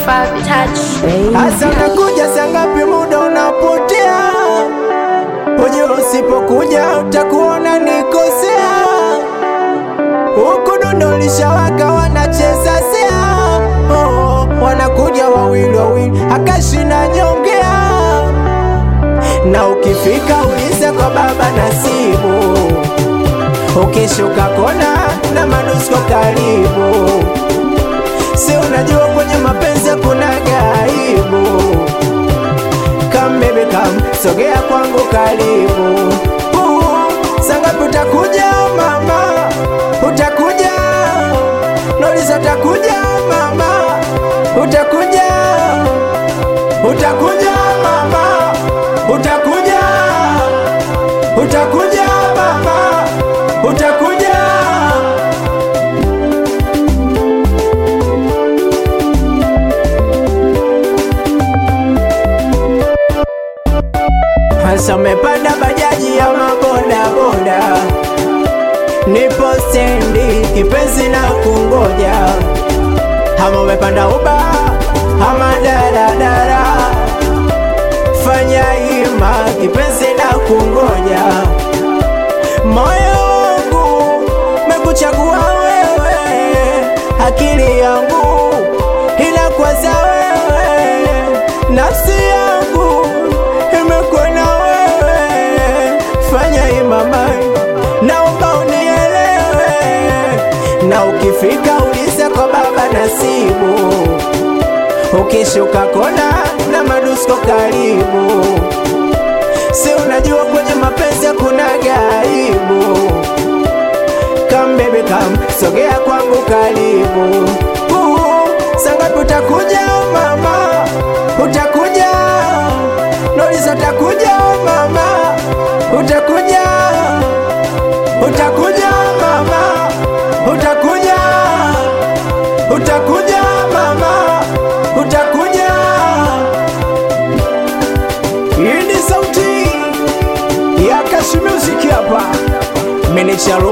Five touch. Hasa unakuja saa ngapi? Muda unapotea, ujue usipokuja utakuona nikosea. Huku dundo lishawaka, wanacheza sea, oh, wanakuja wawili wawili, akashina nyongea, na ukifika uliza kwa baba Nasibu, ukishuka kona na manusko karibu Si unajua kwenye mapenzi kuna gaibu. Come baby come, sogea kwangu karibu. Uh, sangapi utakuja mama? Utakuja Nolisa, utakuja mama? Utakuja, utakuja mama? Utakuja, utakuja mama? Utakuja Hasa umepanda bajaji ya maboda boda, nipo stendi kipenzi na kungoja. Ama umepanda uba ama daradara, fanya hima kipenzi na kungoja. Moyo wangu mekuchagua wewe, akili yangu inakwaza wewe, nafsi yangu imekuona wewe, fanya imama, naomba unielewe, na ukifika uliza kwa baba Nasibu, ukishuka kona na madusko karibu, si unajua kwenye mapenzi kuna gaibu. Come baby come, sogea kwangu karibu. Uh, sangapi utakuja mama? Utakuja Nolisa, utakuja mama? Utakuja, utakuja